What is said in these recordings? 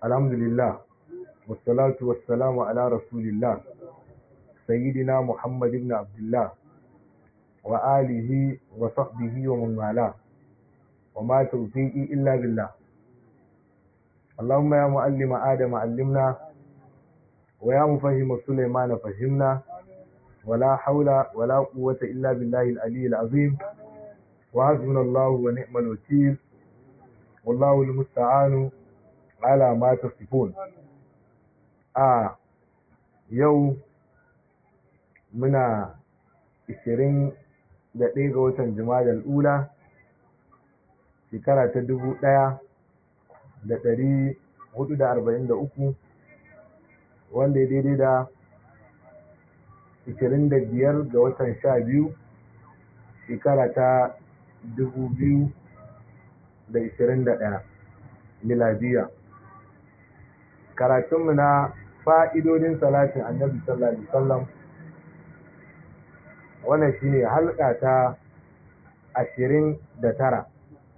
الحمد لله والصلاة والسلام على رسول الله سيدنا محمد بن عبد الله وآله وصحبه ومن والاه وما توفيقي إلا بالله اللهم يا معلم آدم علمنا ويا مفهم سليمان فهمنا ولا حول ولا قوة إلا بالله العلي العظيم وحسبنا الله ونعم الوكيل والله المستعان على ما تصفون a yau muna 21 ga watan jimadar ula shekara ta 1443 wanda ya daidai da 25 ga watan 12 shekara ta 2021 miladiya karatunmu na fa'idodin salatin annabi sallallahu alaihi wasallam wannan shine halka ta ashirin da tara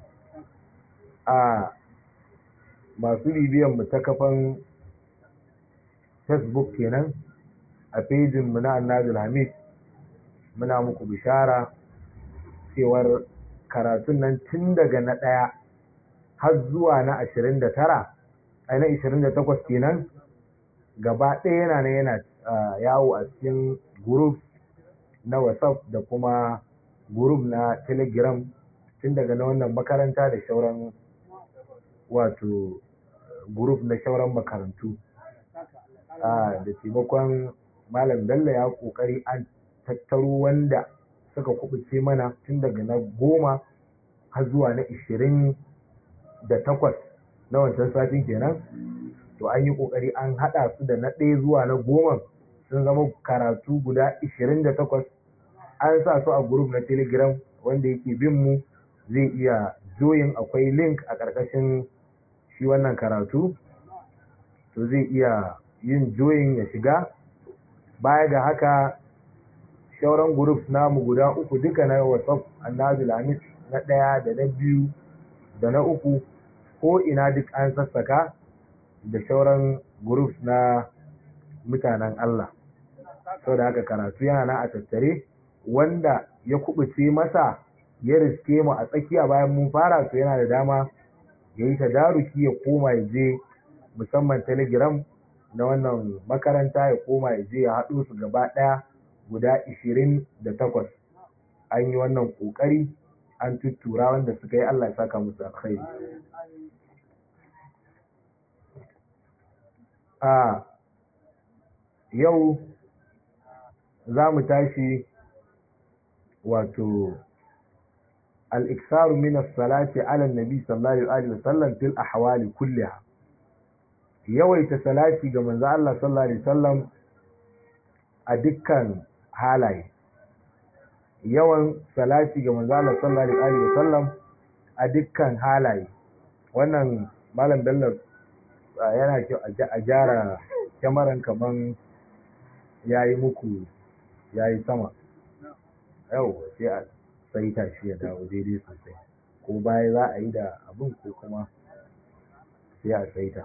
a masu bibiyan mu ta kafan facebook kenan a fejin mu na annabi hamid muna muku bishara cewar karatun nan tun daga na ɗaya har zuwa na ashirin da tara a na ashirin da takwas kenan gaba ɗaya yana na yana yawo a cikin group na whatsapp da kuma group na telegram tun daga na wannan makaranta da shauran wato group na shauran makarantu da taimakon malam bello ya kokari an tattaro wanda suka kubuce mana tun daga na goma har zuwa na ishirin da takwas na wancan satin kenan to an yi kokari an haɗa su da na ɗaya zuwa na goma sun zama karatu guda 28 an sa su a group na telegram wanda yake bin mu zai iya joyin akwai link a ƙarƙashin shi wannan karatu to zai iya yin joyin ya shiga baya ga haka shauran group namu guda uku duka na whatsapp annabi lamis na ɗaya da na biyu da na uku ko ina duk an sassaka da shauran groups na mutanen Allah sau da haka karatu yana na a tattare wanda ya kubuce masa ya riske mu a tsakiya bayan mun fara to yana da dama ya yi tadaruki ya koma ya je musamman telegram na wannan makaranta ya koma ya je ya haɗo su gaba ɗaya guda ishirin da takwas an yi wannan ƙoƙari an tuttura wanda suka yi Allah ya saka musu alkhairi a yau za mu tashi wato al'iksaru minas salati ala nabi sallallahu alaihi wasallam fil ahwali kulliha yawaita salati ga manzo Allah sallallahu alaihi wasallam a dukkan halaye yawan salati ga manzo Allah sallallahu alaihi wasallam a dukkan halaye wannan malam bello yana kyau a gyara kyamaran kaman ya yi muku ya yi sama yau sai a saita shi ya dawo daidai sosai ko baya za a yi da abin ko kuma sai a saita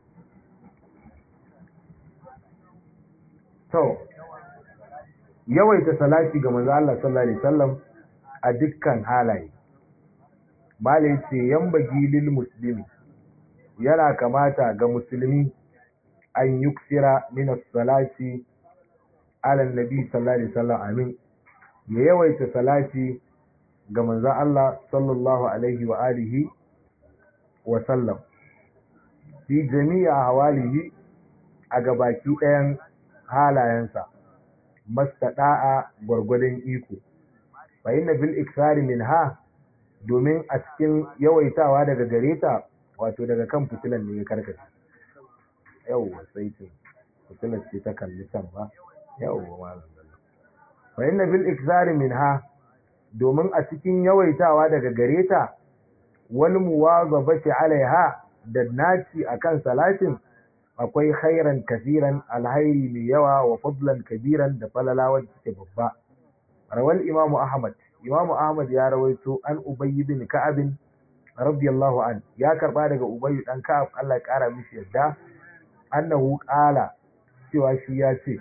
to yawaita salati ga manzo Allah sallallahu alaihi wasallam a dukkan halaye malai ce yan bagi lil muslimi yana kamata ga musulmi an yuksira min salati ala nabi sallallahu alaihi wasallam amin ya yawaita salati ga manzon Allah sallallahu alaihi wa alihi wa sallam fi jami'a hawalihi a gabaki ɗayan halayensa mastada'a gwargwadon iko fa inna bil iksari minha domin a cikin yawaitawa daga gareta wato daga kan fitilan ne ya karkace yawwa sai ce fitilar ce ta kalli can ba yawwa malam bello fa inna bil iksari minha domin a cikin yawaitawa daga gareta wal muwazabati alaiha da naci akan salatin akwai khairan kasiran alhairi mai yawa wa fadlan kabiran da falala wanda take babba rawal imamu ahmad imamu ahmad ya rawaito an ubayy bin ka'ab radiyallahu an ya karba daga Ubay dan Ka'ab Allah ya kara mishi yadda annahu qala cewa shi ya ce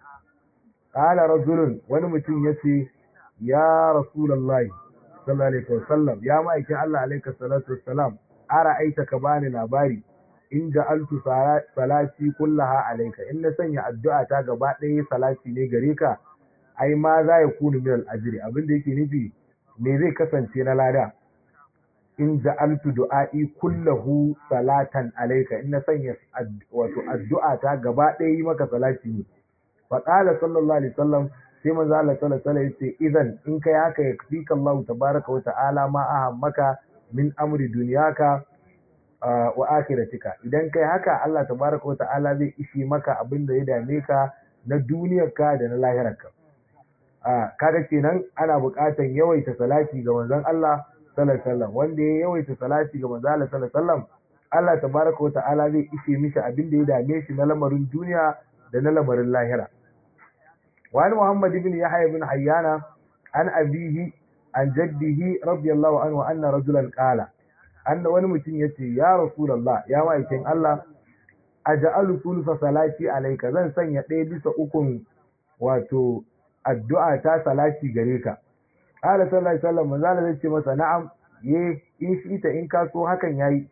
qala rajulun wani mutum yace ya rasulullahi sallallahu alaihi wasallam ya ma'aikin Allah alaihi salatu wassalam ara aita ka bani labari in ja'altu salati kullaha alayka in na sanya addu'a ta gaba ɗaya salati ne gare ka ai ma za ya kunu min al-ajri abin da yake nufi me zai kasance na lada in ja'altu du'a'i kullahu salatan alayka in na sanya wato addu'a ta gaba ɗaya yi maka salati ne fa qala sallallahu alaihi wasallam sai manzo Allah sallallahu alaihi wasallam yace idan in kai haka yakfika Allah tabaraka wa ta'ala ma ahammaka min amri dunyaka wa akhiratika idan kai haka Allah tabaraka wa ta'ala zai ishi maka abin da ya dame ka na duniyarka da na lahirarka kaga kenan ana buƙatar yawaita salati ga manzon Allah sallallahu alaihi wasallam wanda ya yawaita salati ga manzon Allah sallallahu alaihi wasallam Allah tabaraka wa ta'ala zai ishe mishi abin da ya dame shi na lamarin duniya da na lamarin lahira وعن محمد بن يحيى بن حيان عن أبيه عن جده رضي الله عنه أن رجلا قال أن ونمتن يتي يا رسول الله يا مايكين الله أجعل ثلث صلاتي عليك زن سن يتي بس أكون واتو الدعاء تا صلاتي غريكا قال صلى الله عليه وسلم من ذلك يتي مسا نعم ye in shi ita in ka so hakan yayi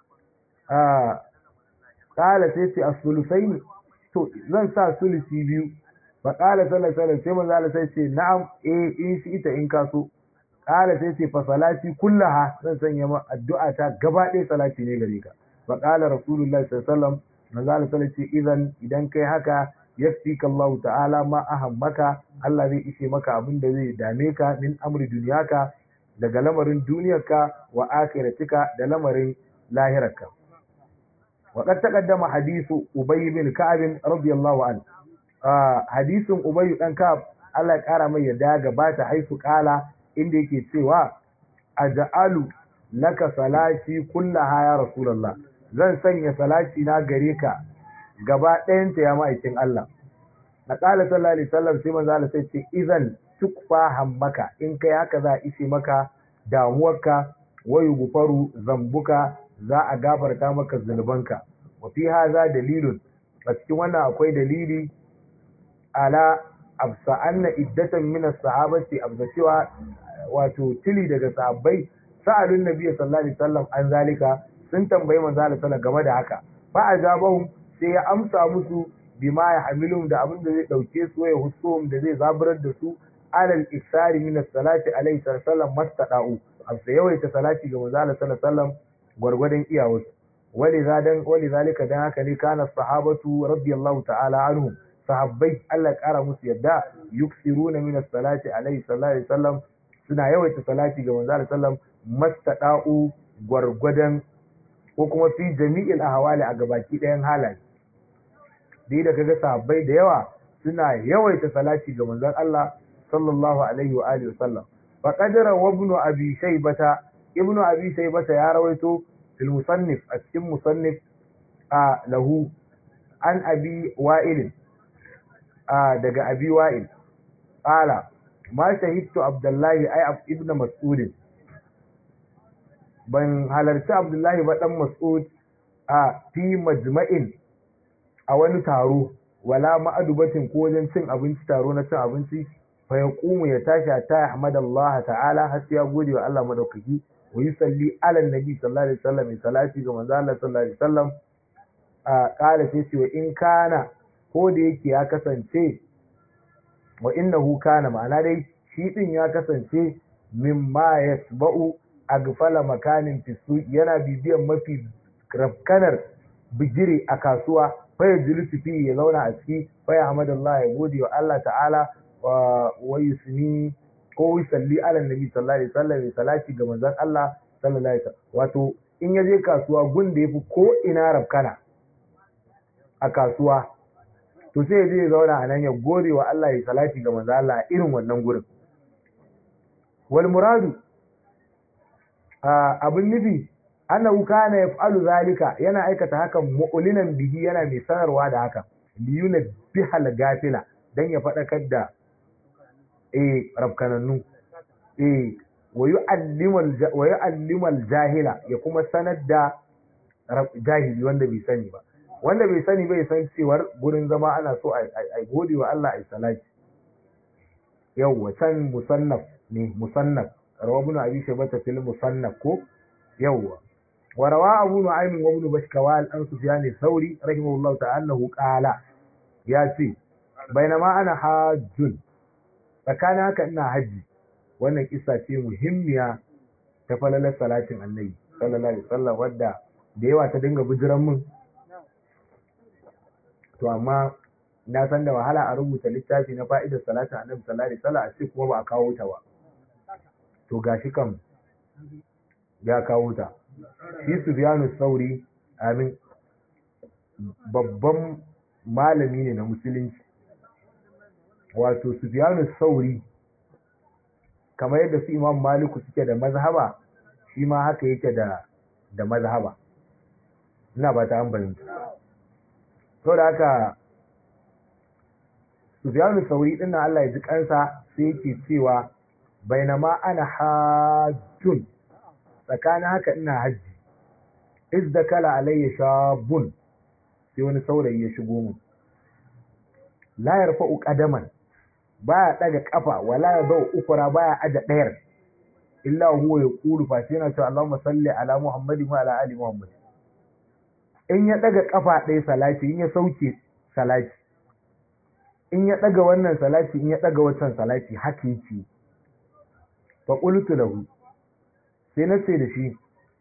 ah qala sai ce as-sulusaini to zan sa sulusi biyu fa qala sallallahu alaihi sai manzo Allah sai ce na'am eh in shi ita in ka so qala sai ce fa salati kullaha zan sanya ma addu'a ta gaba ɗaya salati ne gare ka fa qala rasulullahi sallallahu alaihi wasallam manzo Allah sai ce idan idan kai haka yaftika Allah ta'ala ma ahammaka Allah zai ishe maka abin da zai dame ka min amri duniyaka daga lamarin duniyarka wa akhiratika da lamarin lahirarka وقد تقدم حديث أبي بن كعب رضي الله عنه hadisin Ubayyu dan Ka'ab Allah ya kara mai yadda gabata haifu kala inda yake cewa aj'alu laka salati kullaha ya rasulullah zan sanya salati na gare ka gaba ɗayan ta ya ma'aikin Allah na kala sallallahu alaihi wasallam sai manzo Allah sai ce idan tukfa hammaka in kai haka za a ishe maka damuwarka wayu gufaru zambuka za a gafarta maka zunubanka wa fi haza dalilun a cikin wannan akwai dalili ala absa anna iddatan min as-sahabati absa cewa wato tili daga sahabbai sa'alun nabi sallallahu alaihi wasallam an zalika sun tambayi manzo Allah sallallahu game da haka fa ajabahum sai ya amsa musu bima ya hamilum da abin da zai dauke su ya husum da zai zaburar da su alal iksari min as-salati alaihi sallam mastada'u amsa yawaita salati ga manzo Allah sallallahu alaihi wasallam gwargwadon iyawarsu wali zadan wali zalika dan haka ne kana sahabatu radiyallahu ta'ala anhum sahabbai Allah kara musu yadda yuksiruna min as-salati alaihi sallallahu alaihi wasallam suna yawaita salati ga manzo Allah sallam mastada'u gwargwadon ko kuma fi jami'il ahwali a gabaki ɗayan halaye dai da kaga sahabbai da yawa suna yawaita salati ga manzon Allah sallallahu alaihi wa alihi wasallam fa qadara wa ibn abi shaybata ibn abi shaybata ya rawaito fil musannif a cikin musannif a lahu an abi wa'il a daga abi wa'il qala ma shahidtu abdullahi ay ibn mas'ud ban halarci abdullahi ba dan mas'ud a fi majma'in a wani taro wala ma'adubatin ko wajen cin abinci taro na cin abinci fa yaqumu ya tashi ta ahmadallah ta'ala har sai ya gode wa Allah madaukaki wa yusalli ala nabi sallallahu alaihi wasallam salati ga manzo Allah sallallahu alaihi wasallam a kala sai ce wa in kana ko da yake ya kasance wa innahu kana ma'ana dai shi din ya kasance mimma yasba'u agfala makanin fisu yana bibiyan mafi rafkanar bigire a kasuwa faya julusu fi ya zauna a ciki faya hamadallah ya gode wa Allah ta'ala wa yusni ko yusalli ala nabi sallallahu alaihi wasallam salati ga manzon Allah sallallahu alaihi wasallam wato in ya je kasuwa gun da yafi ko ina rafkana a kasuwa to sai ya je ya zauna a nan ya gode wa Allah ya salati ga manzon Allah a irin wannan gurin wal muradu abin nufi annahu kana yaf'alu zalika yana aikata hakan mu'linan bihi yana mai sanarwa da haka liyuna bihal gafila dan ya fadakar da eh rabkanannu eh wa yu'allimul jahila ya kuma sanar da jahili wanda bai sani ba wanda bai sani bai san cewar gurin zama ana so a gode wa Allah a salati yawwa can musannaf ne musannaf rawa ibn abi shaybata fil musannaf ko yawwa wa rawa abu nu'aym wa ibn bashkawal an sufyan thawri rahimahullahu ta'ala qala ya ce bainama ana hajjun tsakanin haka ina haji wannan kissa ce muhimmiya ta falalar salatin annabi sallallahu alaihi wasallam wadda da yawa ta dinga bijiran mun to amma na san da wahala a rubuta littafi na fa'idar salatin annabi sallallahu alaihi wasallam a ce kuma ba a kawo ta ba to gashi kam ya kawo ta shi Sufyanu Sauri amin babban malami ne na musulunci wato Sufyanu Sauri kamar yadda su Imam Maliku suke da mazhaba shi ma haka yake da da mazhaba ina ba ta an to da haka Sufyanu Sauri din nan Allah ya ji kansa sai yake cewa bainama ana hajjun tsakanin haka ina hajji iz da kala alayya shabun sai wani saurayi ya shigo mu la yarfa'u qadaman baya daga kafa wala yadau ukura baya aja dayar illa huwa yaqulu fa sai yana cewa Allahumma salli ala Muhammadin wa ala ali Muhammad in ya daga kafa ɗaya salati in ya sauke salati in ya daga wannan salati in ya daga wancan salati haka yake fa qultu lahu sai na ce da shi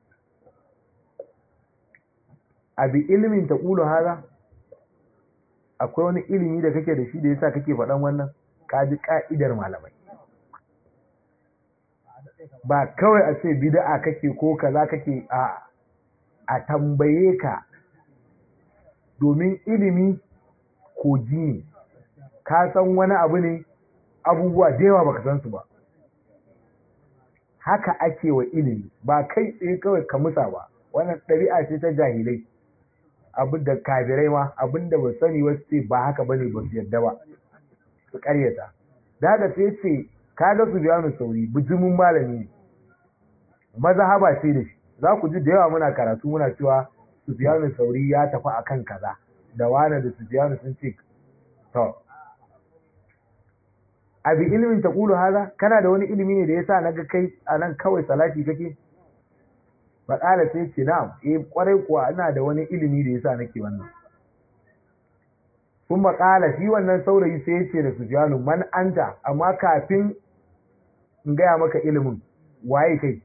abi ilimin ta ƙulu haza akwai wani ilimi da kake da shi da yasa kake faɗan wannan kaji ka'idar malamai ba kawai a ce bid'a kake ko kaza kake a a tambaye ka domin ilimi koji ne ka san wani abu ne abubuwa da yawa baka san su ba haka ake wa ilimi ba kai tsaye kawai ka musa ba wannan ɗabi'a ce ta jahilai abin da kafirai ma abin da ba sani wasu ce ba haka bane ba su yarda ba su karyata da haka sai ce ka ga su biya sauri bijimin malami ne mazhaba ce da shi za ku ji da yawa muna karatu muna cewa su biya sauri ya tafi akan kaza da wani da su biya sun ce to abi ilimin ta kulu haza kana da wani ilimi ne da yasa naga kai a nan kawai salati kake faƙala sai ce na'am eh kwarai kuwa ina da wani ilimi da yasa nake wannan kun maƙala shi wannan saurayi sai ya ce da Sufyanu man anta amma kafin in gaya maka ilimin waye kai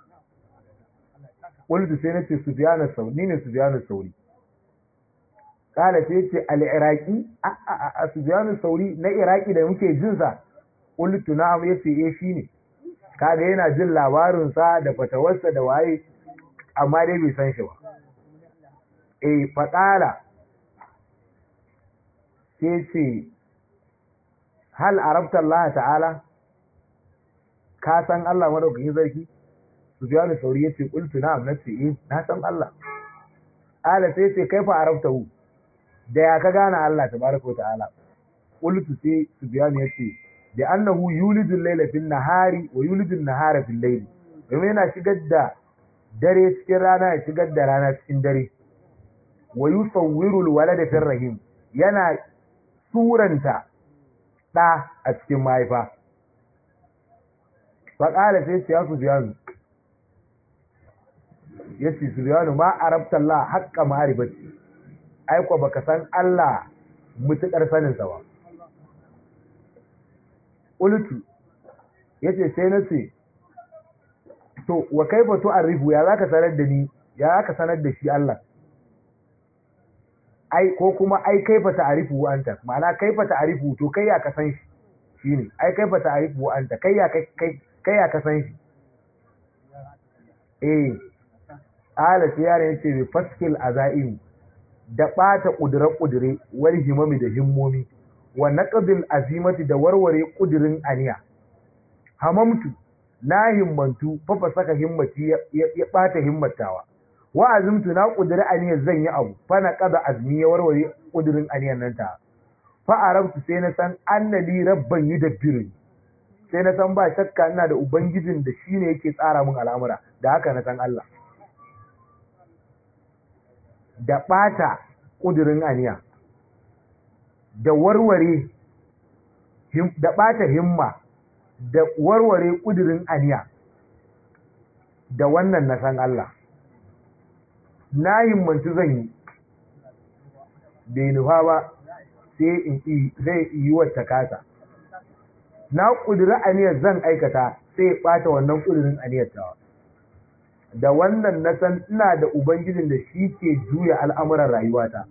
qultu sai nace Sufyanu sauri ni ne Sufyanu sauri kala sai ce al-iraqi a a a Sufyanu sauri na iraki da muke jin sa qultu na'am yace eh shine kaga yana jin labarin sa da fatawarsa da waye amma dai bai san shi ba eh faqala sai ce hal arabta Allah ta'ala ka san Allah madaukakin sarki Sufyanu sauri yace qultu na'am nace eh na san Allah ala sai ce kaifa arabtahu da ya ka gane Allah tabaraka wa ta'ala qultu sai Sufyanu yace da annahu yulidu al-layla fil nahari wa yulidu an-nahara fil layli domin yana shigar da dare cikin rana ya shigar da rana cikin dare wa yusawwiru al-walada fil rahim yana suranta ɗa a cikin mahaifa faƙala sai ce ya Sufyanu ya ce Sufyanu ma arabta Allah haƙƙa ma'arifati aiko baka san Allah mutuƙar saninsa ba Ulutu ya ce sai na ce to wa kai ba arifu ya za ka sanar da ni ya za ka sanar da shi Allah ai ko kuma ai kaifa ta'rifu anta ma'ana kaifa ta'rifu to kai ya ka san shi shine ai kaifa ta'rifu anta kai ya kai kai ya ka san shi eh ala tiyare yace bi faskil azaim da bata kudure kudure wal himami da himmomi wa naqdil azimati da warware kudirin aniya hamamtu na himmantu fa fasaka himmati ya bata himmatawa wa azumtu na kudiri aniyar zan yi abu fa na qada azmi ya warware kudirin aniyar nan ta fa arabtu sai na san annali rabban yudabbiru sai na san ba shakka ina da ubangijin da shi ne yake tsara min al'amura da haka na san Allah da ɓata ƙudurin aniya da warware da ɓata himma da warware ƙudurin aniya da wannan na san Allah na himmanci zan yi bai nufa ba sai in yi wata kasa na ƙudiri aniyar zan aikata sai ya ɓata wannan ƙudirin aniyar tawa da wannan na san ina da ubangijin da shi ke juya al'amuran rayuwata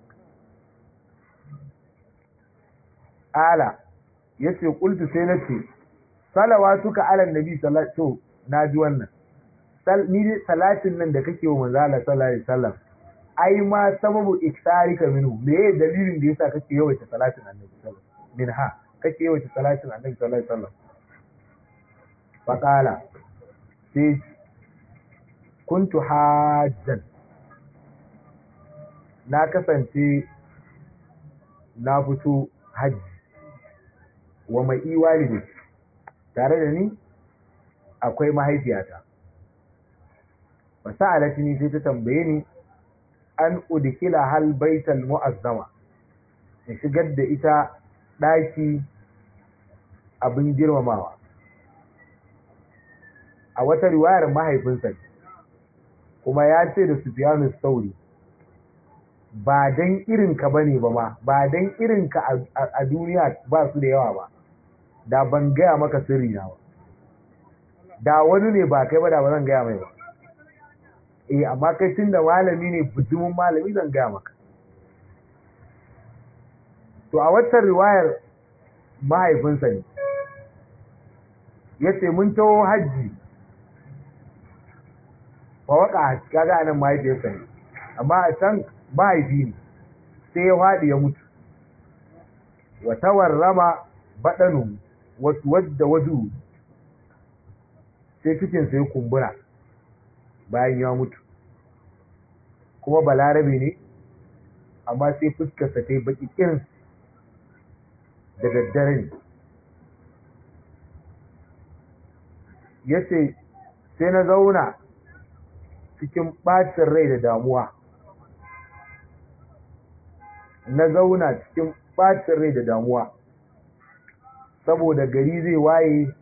ala ya ce ƙultu sai na ce salawa suka alan nabi salatu na ji wannan ni dai salatin nan da kake wa manzala sallallahu alaihi wasallam ai ma sababu iktarika minhu me ye dalilin da yasa kake yawaita salatin annabi sallallahu alaihi wasallam minha kake yawaita salatin annabi sallallahu alaihi wasallam faqala sai kuntu hajjan na kasance na fito hajji wa mai iwalidi tare da ni akwai mahaifiyata fasa'alatini sai ta tambaye ni an udkila hal baital mu'azzama in shigar da ita daki abin girmamawa a wata riwayar mahaifinsa kuma ya ce da Sufyanu Sauri ba dan irinka bane ba ma ba dan irinka a duniya ba su da yawa ba da ban gaya maka sirri na ba da wani ne ba kai ba da ba zan gaya mai ba eh amma kai tun da malami ne bujumin malami zan gaya maka to a wata riwayar mahaifinsa ne ya ce mun taho hajji fa waka kaga anan mahaifiyarsa ne amma a can mahaifi ne sai ya faɗi ya mutu wa tawarrama baɗanu wasu wadda waju sai cikinsa ya kumbura bayan ya mutu kuma balarabe ne amma sai fuskarsa ta yi baki kirin da daddare ne ya ce sai na zauna cikin ɓacin rai da damuwa na zauna cikin ɓacin rai da damuwa saboda gari zai waye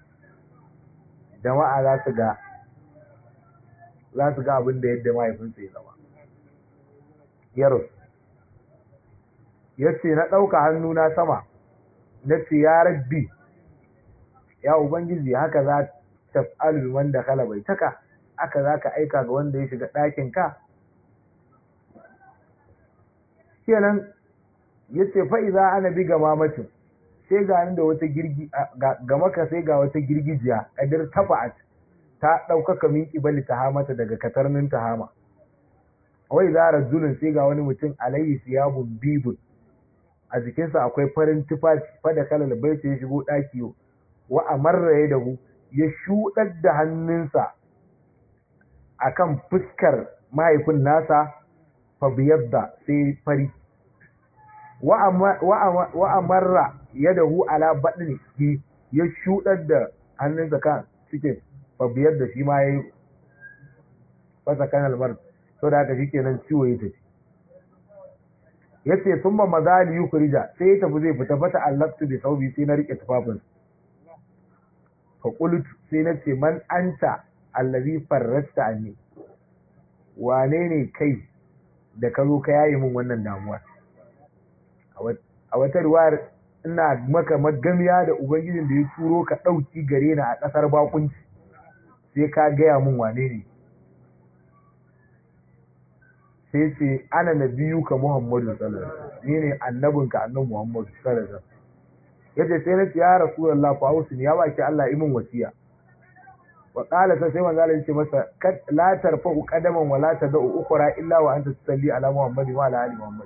jama'a za su ga za su ga abin da yadda mahaifinsa ya zama yarus ya ce na ɗauka hannuna sama na ce ya rabbi ya ubangiji haka za ta fa'alu wanda kala bai taka aka za ka aika ga wanda ya shiga ɗakin ka kenan ya ce fa'iza ana bi ga mamacin sai ga da wata girgi ga maka sai ga wata girgijiya ƙadir tafa'at ta ɗaukaka min ƙibali ta hamata daga katarnin ta hama wai za rajulun sai ga wani mutum alayhi siyabun bibun a jikinsa akwai farin tufafi fada kalal baiti ya shigo ɗaki wa amarra ya dahu ya shuɗar da hannunsa akan fuskar mahaifin nasa fa biyadda sai fari wa amarra ya dahu ala baɗin ya shuɗar da hannunsa kan cikin biyar da shi ma ya yi fasa kanal mar so da haka shi kenan ciwo ya tafi ya ce sun ba maza li yukurija sai ya tafi zai fita fata allaftu bi saubi sai na rike tufafin fa qultu sai na ce man anta allazi farrasta anni wane ne kai da ka zo ka yaye min wannan damuwa a wata riwayar ina maka magamiya da ubangijin da ya turo ka ɗauki gare ni a ƙasar bakunci sai ka gaya mun wane ne sai ce ana na biyu ka muhammadu sallallahu ni ne annabinka annan muhammadu sallallahu yace sai na ce ya rasulullah fa ausini ya baki Allah imin wasiya wa qala sai sai manzo Allah yace masa la tarfa'u qadaman wa la tad'u ukhra illa wa anta tusalli ala muhammadin wa ala ali muhammad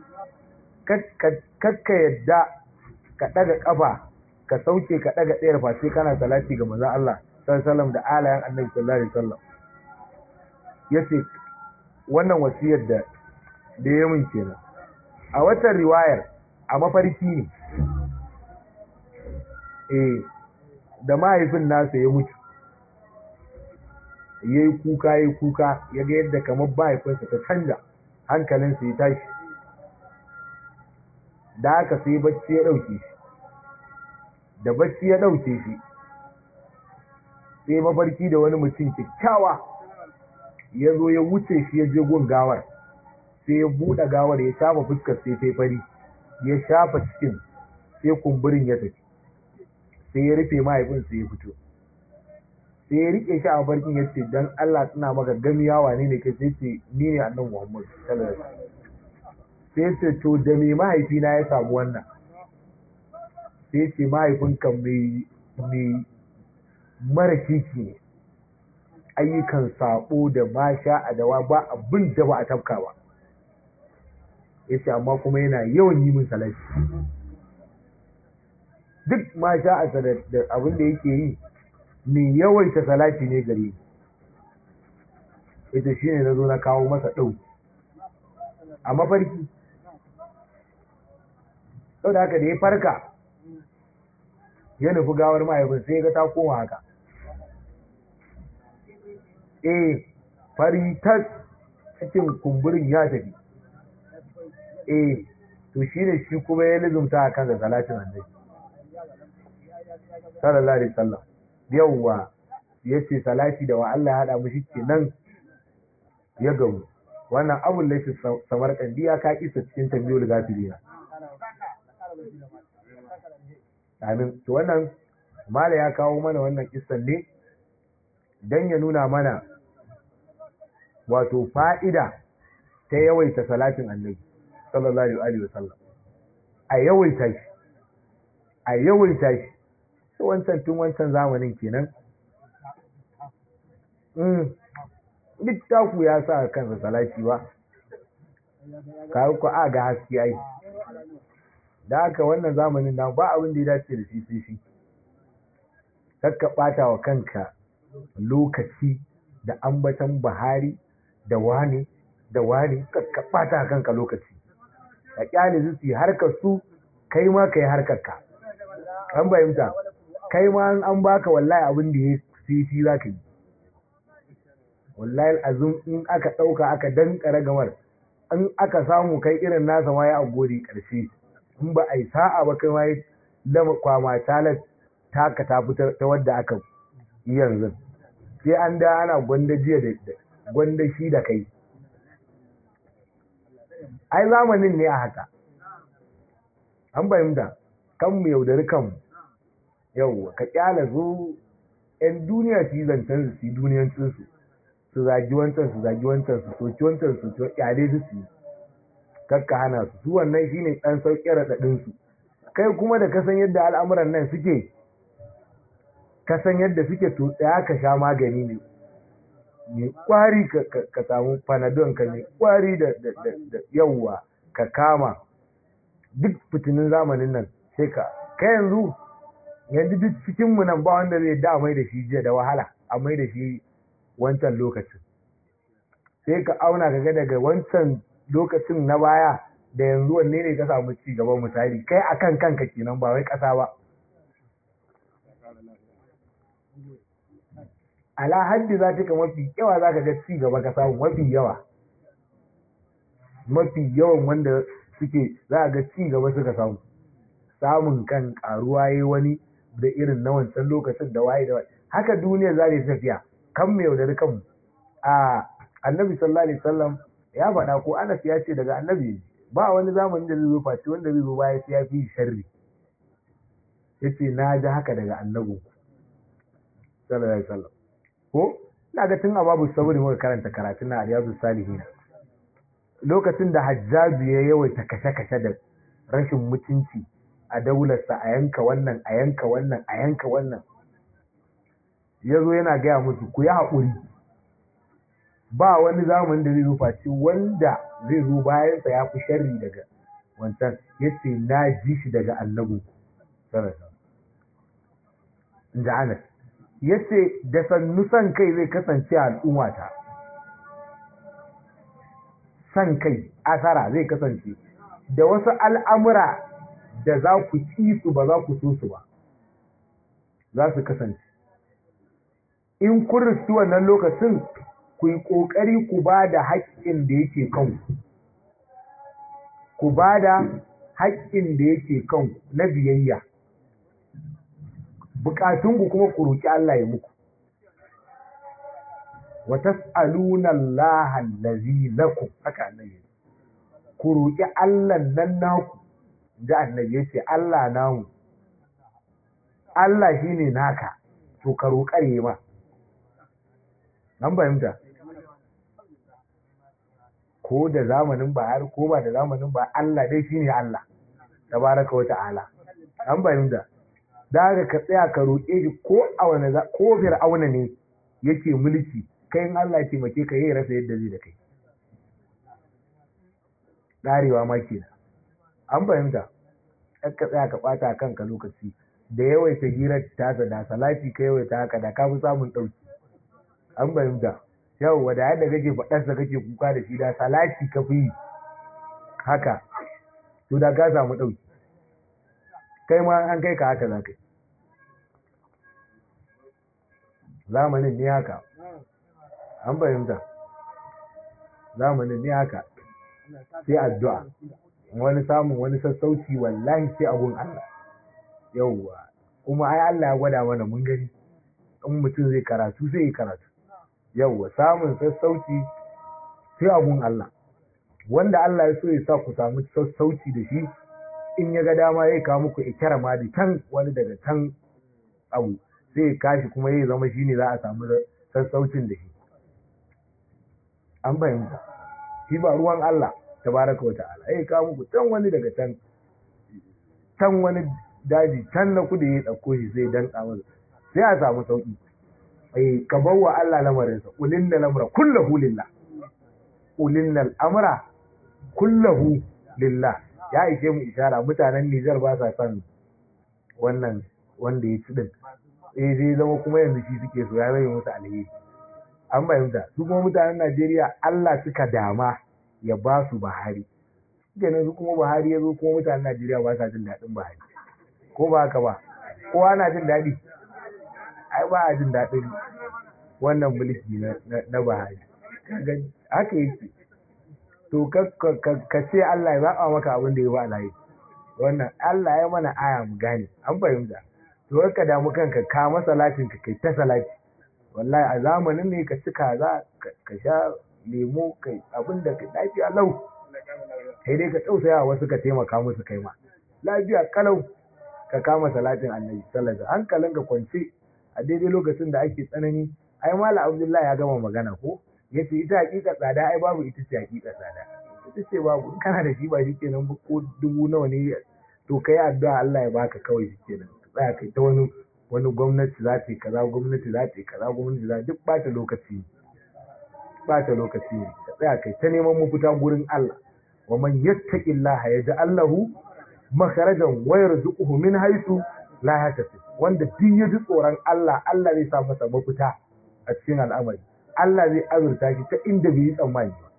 kakka yadda ka daga kafa ka sauke ka daga ɗayar fa sai kana salati ga manzo Allah sallallahu da alayan annabi sallallahu alaihi wasallam yace wannan wasiyar da da ya mun kenan a watan riwayar a mafarki ne eh da mahaifin nasa ya mutu ya yi kuka ya yi kuka ya ga yadda kamar mahaifinsa ta canja hankalinsa ya tashi da haka sai bacci ya ɗauke shi da bacci ya ɗauke shi sai mafarki da wani mutum kyakkyawa ya zo ya wuce shi ya je gun gawar sai ya buɗe gawar ya shafa fuskar sai ta fari ya shafa cikin sai kumburin ya tafi sai ya rufe mahaifinsa ya fito sai ya rike shi a barkin ya ce don Allah suna maka gamiyawa ne ne kai sai ce ni ne annan Muhammad sallallahu alaihi sai ce to da me mahaifina ya samu wannan sai ce mahaifinka mai mai mara kiki ne ayyukan sabo da masha a dawa ba abin da ba a tafka ba ya ce amma kuma yana yawan yi min salati duk masha a da abin da yake yi mai yawaita salati ne gare ni ita shi ne na zo na kawo masa ɗau a mafarki sau da haka da ya farka ya nufi gawar mahaifin sai ga ta koma haka eh fari tas cikin kumburin ya tafi eh to shi ne shi kuma ya lizumta a kan da salatin annabi sallallahu alaihi wasallam yawwa ya ce salati da wa Allah ya haɗa mushi kenan ya gamu wannan abun da shi samar kandi ya ka isa cikin tambiyul gafirina amin to wannan mala ya kawo mana wannan kissan ne dan ya nuna mana wato fa'ida ta yawaita salatin annabi sallallahu alaihi wasallam a yawaita shi a yawaita shi wancan tun wancan zamanin kenan duk taku ya sa kansa salati ba kawo ku a ga haske ai da haka wannan zamanin na ba abin da ya dace da shi sai shi kakka ɓata wa kanka lokaci da ambatan bahari da wani da wani kakka ɓata kanka lokaci ka kyale su su harkar su kai ma ka yi harkar ka an fahimta kai ma an baka wallahi abin da ya fi shi za ka yi wallahi azum in aka ɗauka aka dankara gamar in aka samu kai irin nasa ma ya gode ƙarshe in ba a yi sa'a ba kai ma ya lama kwama talar taka ta fitar ta wadda aka yi yanzu sai an da ana gwanda jiya da gwanda shi da kai ai zamanin ne a haka an fahimta kan mu yaudari kanmu yau ka kyala zo yan duniya su yi zancen su yi duniyancinsu su zagi wancan su zagi wancan su soki wancan su soki kyale su su kakka hana su su wannan shine dan sauƙi raɗaɗin su kai kuma da kasan yadda al'amuran nan suke kasan yadda suke to tsaya ka sha magani ne mai kwari ka samu panadol ka mai kwari da yawwa ka kama duk fitinin zamanin nan sai ka kai yanzu yanzu duk cikinmu nan ba wanda zai da mai da shi jiya da wahala a mai da shi wancan lokacin sai ka auna ka ga daga wancan lokacin na baya da yanzu wanne ne ka samu ci gaban misali kai akan kanka kenan ba wai ƙasa ba ala haddi za ta mafi yawa za ka ga ci gaba ka samu mafi yawa mafi yawan wanda suke za ga ci gaba suka samu samun kan karuwa yi wani da irin na wancan lokacin da waye da waye haka duniya za ta tafiya kan mai yaudari kanmu a annabi sallallahu alaihi wasallam ya faɗa ko anas ya ce daga annabi ba wani zamanin da zai zo face wanda zai zo baya sai ya fi sharri yace na ji haka daga annabi sallallahu alaihi wasallam ko ina ga tun a babu saburi muka karanta karatun na riyadu salihin lokacin da hajjaju ya yawaita kashe-kashe da rashin mutunci a daularsa a yanka wannan a yanka wannan a yanka wannan ya zo yana gaya musu ku yi haƙuri ba wani zamanin da zai zo face wanda zai zo bayansa ya fi sharri daga wancan ya ce na ji shi daga annabu in ji anas ya ce da sannu san kai zai kasance a al'ummata san kai asara zai kasance da wasu al'amura da za ku ci su ba za ku so su ba za su kasance in kun riski wannan lokacin ku yi ƙoƙari ku ba da haƙƙin da yake kanku ku ba da haƙƙin da yake kanku na biyayya buƙatunku kuma ku roƙi Allah ya muku wa tas'aluna Allah allazi lakum haka annabi ku roƙi Allah nan naku da annabi yace Allah namu Allah shine naka to ka roƙare ma an fahimta ko da zamanin ba har ko ba da zamanin ba Allah dai shine Allah tabaraka wa ta'ala an fahimta da haka ka tsaya ka roƙe shi ko a wani ko fir'auna ne yake mulki kai in Allah ya taimake ka yayi rasa yadda zai da kai darewa ma kenan an fahimta ka tsaya ka bata kanka lokaci da yawaita hirar tasa da salati ka yawaita haka da ka fi samun ɗauki an fahimta yau da yadda kake faɗarsa kake kuka da shi da salati ka fi haka to da ka samu ɗauki kai ma an kai ka haka za ka yi zamanin ne haka an fahimta zamanin ne haka sai addu'a wani samun wani sassauci wallahi sai abun Allah yauwa kuma ai Allah ya gwada mana mun gani in mutum zai karatu zai yi karatu yauwa samun sassauci sai abun Allah wanda Allah ya so ya sa ku samu sassauci da shi in ya ga dama ya kawo muku ikira ma da can wani daga can abu sai ya kashi kuma ya zama shi ne za a samu sassaucin da shi an fahimta shi ba ruwan Allah tabaraka wa ta'ala ya kawo muku can wani daga can can wani daji can na kudu ya ɗauko shi sai dan masa sai a samu sauki eh ka bawa Allah lamarinsa ulin da lamra kullahu lillah ulin al'amra kullahu lillah ya ishe mu ishara mutanen Nijar ba sa son wannan wanda ya ci din eh zai zama kuma yanzu shi suke so ya zai musu alheri an fahimta su kuma mutanen Najeriya Allah suka dama ya ba su Buhari kenan su kuma Buhari ya zo kuma mutanen Najeriya ba sa jin daɗin Buhari ko ba haka ba kowa na jin daɗi ai ba a jin daɗin wannan mulki na Buhari haka yake to ka ce Allah ya zaɓa maka abin da ya ba alayi wannan Allah ya mana aya mu gane an fahimta to ka damu kanka ka masalatin ka kai ta salati wallahi a zamanin ne ka ci kaza ka sha lemo kai abin da ka lafiya lau kai dai ka tausaya wasu ka taimaka musu kai ma lafiya kalau ka kama salatin annabi sallallahu alaihi hankalin ka kwance a daidai lokacin da ake tsanani ai mala abdullahi ya gama magana ko yace ita hakika tsada ai babu ita ce hakika tsada ita ce babu in kana da shi ba shi kenan ko dubu nawa ne to kai addu'a Allah ya baka kawai shi kenan tsaya kai ta wani wani gwamnati za ta yi kaza gwamnati za ta yi kaza gwamnati za duk bata lokaci bata lokaci ne ka tsaya kai ta neman mafita gurin Allah wa man yattaqillaha yaj'al lahu makharajan wa yarzuquhu min haythu la yahtasib wanda duk ya ji tsoron Allah Allah zai sa masa mafita a cikin al'amari Allah zai azurta shi ta inda bai yi tsammani ba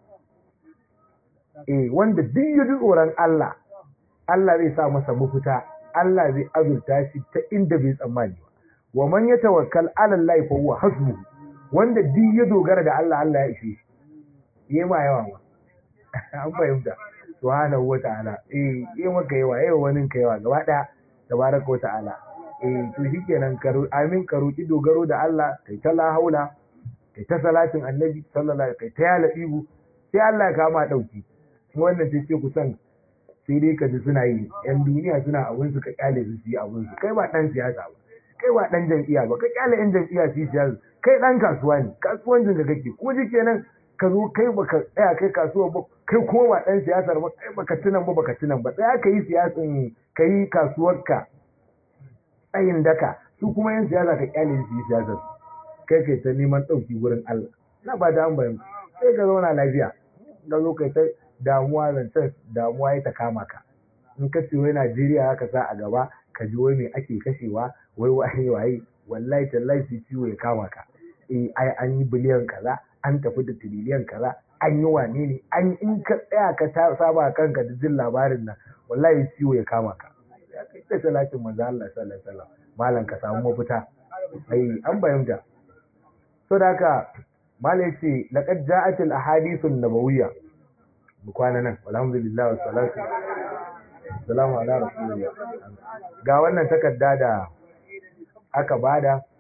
eh wanda duk ya ji tsoron Allah Allah zai sa masa mafita Allah zai azurta shi ta inda bai tsammani ba wa man yatawakkal ala Allah fa huwa hasbuhu wanda duk ya dogara da Allah Allah ya ishe shi yayi ma yawa ma an fahimta subhanahu wa ta'ala eh yayi maka yawa yayi wani ka yawa gaba daya tabaraka wa ta'ala eh to shikenan karo amin ka roki dogaro da Allah kai ta la haula kai ta salatin annabi sallallahu alaihi kai ta ya labibu sai Allah ya kama dauki wannan sai ce kusan sai dai ka ji suna yi yan duniya suna abin su ka kyale su su yi abin su kai ba dan siyasa ba kai ba dan jam'iyya ba ka kyale yan jam'iyya su yi siyasa kai dan kasuwa ne kasuwancin ka kake ko ji kenan ka zo kai baka tsaya kai kasuwa ba kai kuma ba dan siyasar ba kai baka tunan ba baka tunan ba tsaya ka yi siyasan ka yi kasuwarka tsayin daka su kuma yan siyasa ka kyale su yi siyasar kai kai ta neman ɗauki wurin Allah na ba da an bayan sai ka zauna lafiya ka zo kai ta damuwa zancen damuwa ya ta kama ka in ka ce wai Najeriya haka sa a gaba ka ji wai me ake kashewa wai waye waye wallahi tallahi sai ciwo ya kama ka eh ai an yi biliyan kaza an tafi da tiriliyan kaza an yi wane ne an in ka tsaya ka saba kanka da jin labarin nan wallahi ciwo ya kama ka ya kai ta salatin manzo Allah sallallahu alaihi wasallam malam ka samu mafita ai an bayyana so da haka malam yace laqad ja'at al ahadith an nabawiyya mu kwana nan alhamdulillah wa salatu salamu ala rasulillah ga wannan takarda da aka bada